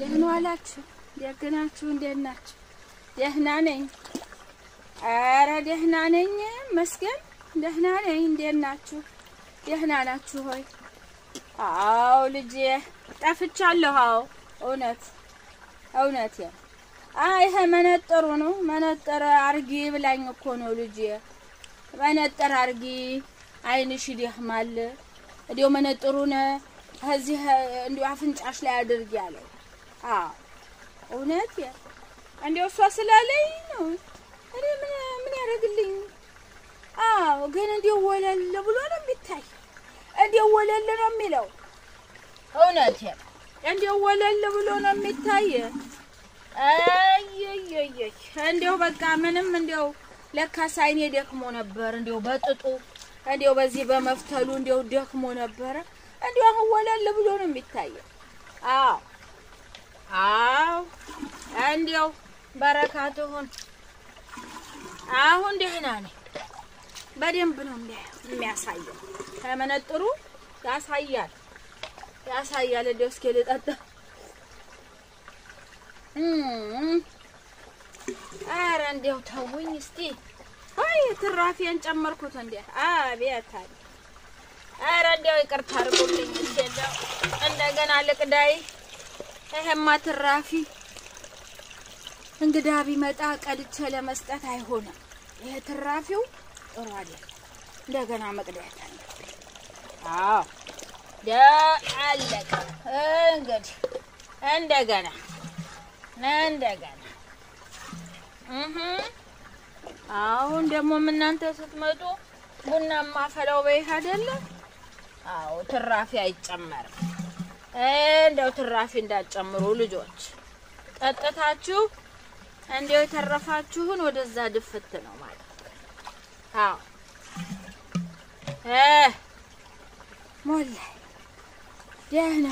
ደህና ዋላችሁ? ደግ ናችሁ? እንዴት ናችሁ? ደህና ነኝ። ኧረ ደህና ነኝ መስገን ደህና ነኝ። እንዴት ናችሁ? ደህና ናችሁ ሆይ? አዎ ልጄ ጠፍቻለሁ። አዎ እውነት እውነት ይሄ መነጠሩ ነው። መነጠር አርጊ ብላኝ እኮ ነው ልጄ። መነጠር አርጊ አይንሽ ይደክማል። እንዲያው መነጥሩን እዚህ እንዲያው አፍንጫሽ ላይ አድርጊ አለኝ። አዎ እውነት እንዲያው እሷ ስላለኝ ነው። እኔ ምን ምን ያደርግልኝ? አዎ ግን እንዲያው ወለል ብሎ ነው የሚታይ። እንዲያው ወለል ነው የሚለው። እውነት እንዲያው ወለል ብሎ ነው የሚታይ። አየየየ እንዲያው በቃ ምንም እንዲያው ለካስ አይኔ ደክሞ ነበር። እንዲያው በጥጡ እንዲያው በዚህ በመፍተሉ እንዲያው ደክሞ ነበረ። እንዲያው አሁን ወለል ብሎ ነው የሚታየው። አዎ አዎ እንዲያው በረካቱ ሁን። አሁን ደህና ነኝ። በደንብ ነው የሚያሳየው። ከመነጥሩ ያሳያል ያሳያል። እንዲያው እስኪ ልጠጣ። ኧረ እንዲያው ተውኝ እስቲ። አይ ትራፊያን ጨመርኩት እንዴ! አቤት አለ። ኧረ እንዲያው ይቅርታ አድርጉልኝ እስቲ። እንደው እንደገና ልቅዳይ። ይሄማ ትራፊ እንግዳ ቢመጣ ቀድቼ ለመስጠት አይሆንም። ይሄ ትራፊው ጥሩ አይደለም። እንደገና መቅዳት አለብኝ። አዎ ደ አለቀ። እንግዲህ እንደገና እንደገና እህ አሁን ደግሞ እናንተ ስትመጡ ቡናማ ፈላው በይህ አይደለ? አዎ ትራፊ አይጨመርም። እንደው ትራፊ እንዳትጨምሩ ልጆች። ጠጥታችሁ እንደው የተረፋችሁን ወደዛ ድፍት ነው ማለት አዎ እ ሞላ ደህና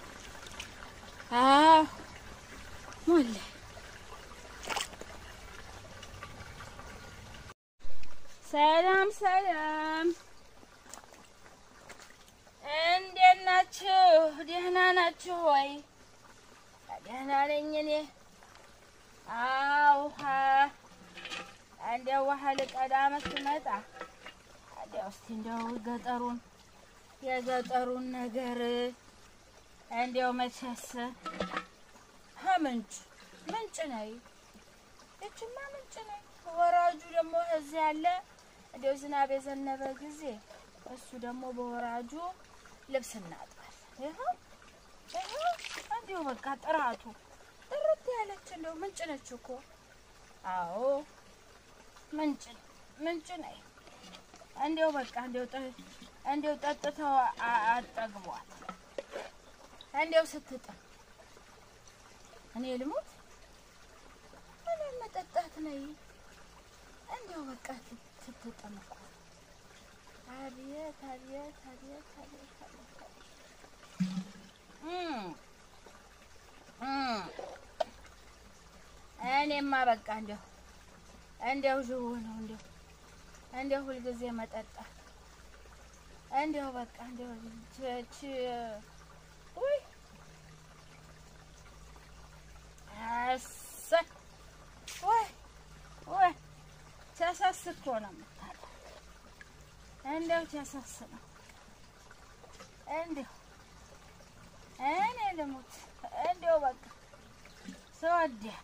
አዎ ሞላ ሰላም ሰላም፣ እንዴት ናችሁ? ደህና ናችሁ ወይ? ደህና ነኝ እኔ። አዎ ውሃ እንደው ውሃ ልቀዳ መስመጣ እንደው እስቲ እንደው ገጠሩን የገጠሩን ነገር እንደው መቼስ ምንጭ ምንጭ ነይ እችማ ምንጭ ነይ። ወራጁ ደግሞ እዚህ ያለ እንደው ዝናብ የዘነበ ጊዜ እሱ ደግሞ በወራጁ ልብስ እናጥባል። ይኸው ይኸው እንዲሁ በቃ ጥራቱ ጥርት ያለች እንደው ምንጭ ነች እኮ። አዎ ምንጭ ምንጭ ነይ። እንዲው በቃ እንዲው እንዲው ጠጥተው አጠግቧል። እንዲው ስትጥም እኔ ልሞት እኔ መጠጣት ነይ። እንዲው በቃ ስትጥም እኮ አቤት አቤት አቤት አቤት አቤት እኔማ በቃ እንዲው እንዲው ዥው ነው እንዲው እንዲው ሁልጊዜ መጠጣት እንዲው በቃ እንዲው ቸች ውይ አሰ ወይ ወይ ቸሰስ እኮ ነው የምታለው። እንዲው ቸሰስ ነው እንዲው እኔ ልሙት እንዲው በቃ ስወዳት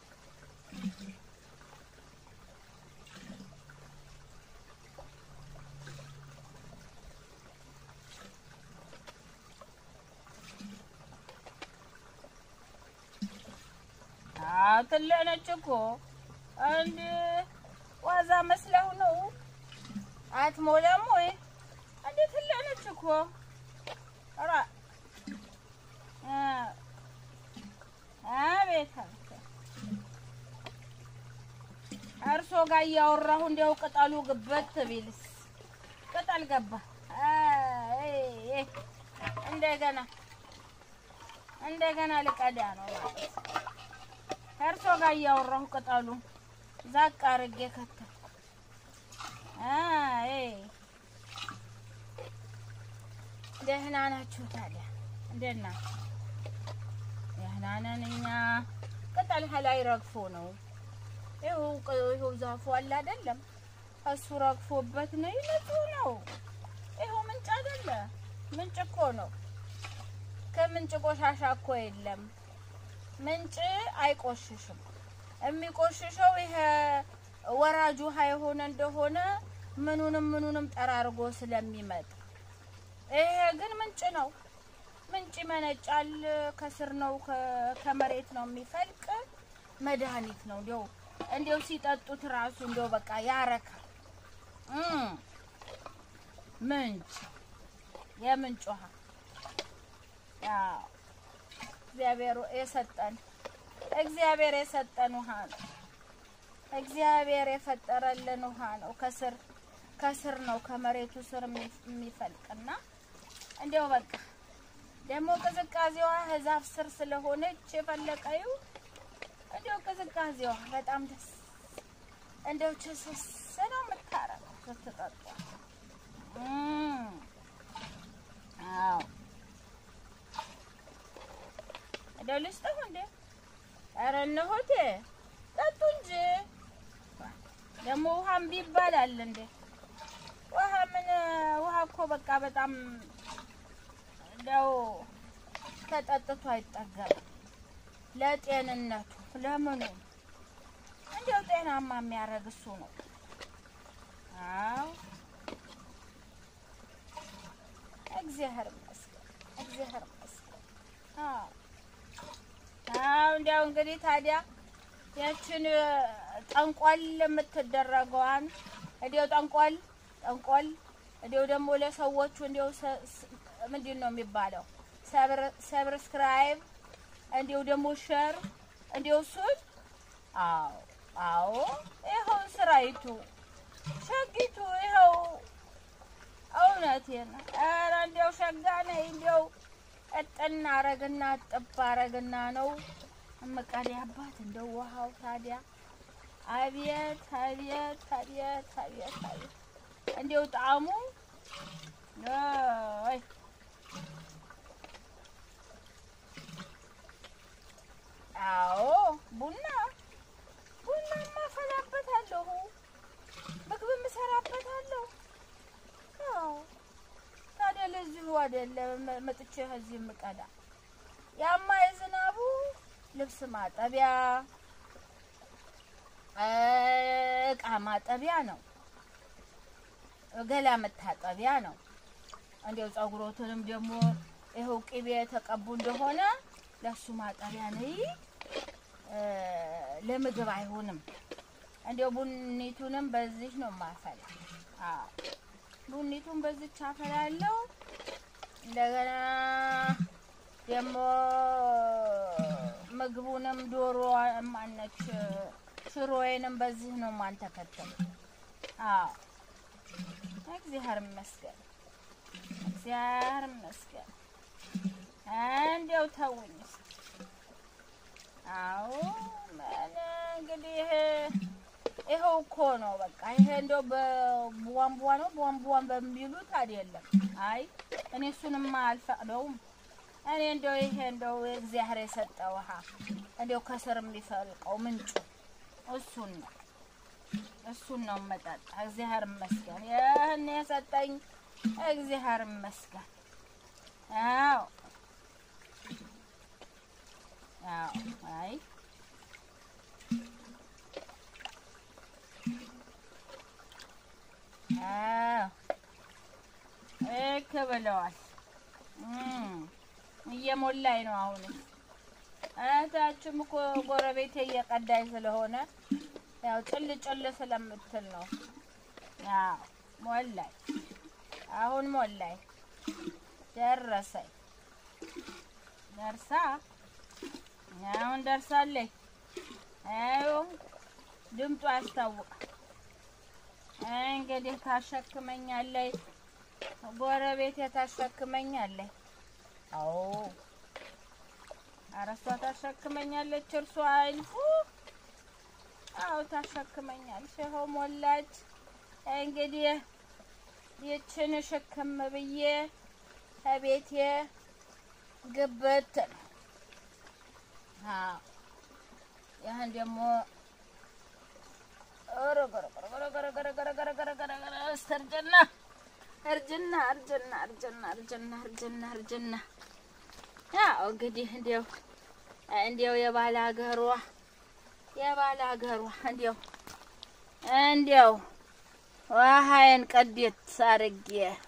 ትልቅ ነች እኮ እንደ ዋዛ መስለው ነው። አትሞላም ወይ? እንደ ትልቅ ነች እኮ ኧረ አቤት እርሶ ጋር እያወራሁ እንዲያው ቅጠሉ ግበት ቢልስ ቅጠል ገባ። እንደገና እንደገና ልቀዳ ነው ማለት ከእርሶ ጋር እያወራሁ ቅጠሉ ዛቅ አድርጌ ከተትኩ። አይ ደህና ናችሁ ታዲያ? እንዴት ናችሁ? ደህና ነን እኛ። ቅጠል ላይ ረግፎ ነው። ይኸው ቅ- ይኸው ዛፉ አለ አይደለም? እሱ ረግፎበት ነው። ንጹህ ነው። ይኸው ምንጭ አይደለ? ምንጭ እኮ ነው። ከምንጭ ቆሻሻ እኮ የለም። ምንጭ አይቆሽሽም። የሚቆሽሸው ይሄ ወራጅ ውሃ የሆነ እንደሆነ ምኑንም ምኑንም ጠራርጎ ስለሚመጣ፣ ይሄ ግን ምንጭ ነው። ምንጭ ይመነጫል። ከስር ነው ከ- ከመሬት ነው የሚፈልቅ መድኃኒት ነው። እንዲያው እንዲያው ሲጠጡት ራሱ እንዲያው በቃ ያረካል። እም ምንጭ የምንጭ ውሃ ያው እግዚአብሔር የሰጠን እግዚአብሔር የሰጠን ውሃ ነው። እግዚአብሔር የፈጠረልን ውሃ ነው። ከስር ከስር ነው ከመሬቱ ስር የሚ- የሚፈልቅና እንዲያው በቃ ደግሞ ቅዝቃዜዋ ዛፍ ስር ስለሆነች የፈለቀዩ እንዲያው ቅዝቃዜዋ በጣም ደስ እንዲያው ችስስ ነው የምታረገው ስትጠጧ። እም አዎ እንደው ልስጥህ እንዴ? ኧረ እነሆቴ ጠጡ እንጂ ደግሞ ውሃም ቢባላል እንዴ? ውሃ ምን ውሃ እኮ በቃ በጣም እንደው ተጠጥቶ አይጠገምም። ለጤንነቱ ለምኑ እንዲያው ጤናማ የሚያደርግ እሱ ነው። አዎ እግዚአብሔር ይመስገን፣ እግዚአብሔር ይመስገን። አዎ አዎ እንዲያው እንግዲህ ታዲያ ያችን ጠንቆል የምትደረገዋን እንዲያው ጠንቆል ጠንቆል እንዲያው ደግሞ ለሰዎቹ እንዲያው ሰ- ስ- ምንድን ነው የሚባለው ሰብስክራይብ እንዲያው ደግሞ ሸር እንዲያው እሱን አዎ አዎ ይኸው ስራይቱ ሸጊቱ ይኸው እውነቴን ኧረ እንዲያው ሸጋ ነኝ እንዲያው እጥና አረግና ጥብ አረግና ነው እምቀዳባት እንደው ውሃው ታዲያ አቤት አቤት አቤት አቤት አቤት እንዲያው ጣዕሙ አይ አዎ ቡና ቡናማ አፈላበታለሁ ምግብም እሰራበታለሁ አዎ ታዲያ ለዚሁ አይደለም መጥቼ ከዚህ የምቀዳ ያማ የዝናቡ ልብስ ማጠቢያ እቃ ማጠቢያ ነው፣ ገላ መታጠቢያ ነው። እንዲያው ጸጉሮትንም ደግሞ ይኸው ቅቤ የተቀቡ እንደሆነ ለሱ ማጠቢያ ነው። ለምግብ አይሆንም። እንዲያው ቡኒቱንም በዚህ ነው ማፈላ። አዎ ቡኒቱን በዚች አፈላለው። እንደገና ደግሞ ምግቡንም ዶሮ ማነች ሽሮዬንም በዚህ ነው ማንተከተል። አዎ እግዚአብሔር ይመስገን፣ እግዚአብሔር ይመስገን። እንዲያው ተውኝ እስኪ። አዎ ምን እንግዲህ ይኸው እኮ ነው በቃ። ይሄ እንደው በቧንቧ ነው ቧንቧን በሚሉት አይደለም። አይ እኔ እሱንማ አልፈቅደውም። እኔ እንደው ይሄ እንደው እግዚአብሔር የሰጠ ውሃ እንደው ከስር የሚፈልቀው ምንጩ እሱን ነው እሱን ነው መጠጣ። እግዚአብሔር ይመስገን ይህን የሰጠኝ እግዚአብሔር ይመስገን። አዎ አዎ አይ እክ ብለዋል። እየሞላኝ ነው አሁን። እህታችም እኮ ጎረቤቴ እየቀዳኝ ስለሆነ ያው ጭል ጭል ስለምትል ነው። ያው ሞላኝ፣ አሁን ሞላኝ። ደረሰኝ፣ ደርሳ አሁን ደርሳለች። አዩ ድምጡ ያስታውቃል። እንግዲህ ታሸክመኛለች፣ ጎረቤቴ ታሸክመኛለች። አዎ ኧረ እሷ ታሸክመኛለች። እርሷ አይልፉ። አዎ ታሸክመኛለች። ይኸው ሞላች። እንግዲህ ይችን ሽክም ብዬ ከቤቴ ግብት ነው ይህን ደግሞ እርጅና እርጅና እርጅና እርጅና እርጅና እርጅና እርጅና ያው እንግዲህ እንዲያው እንዲያው የባለ ሀገሯ የባለ ሀገሯ እንዲያው እንዲያው ውሃዬን ቀዴት አርጌ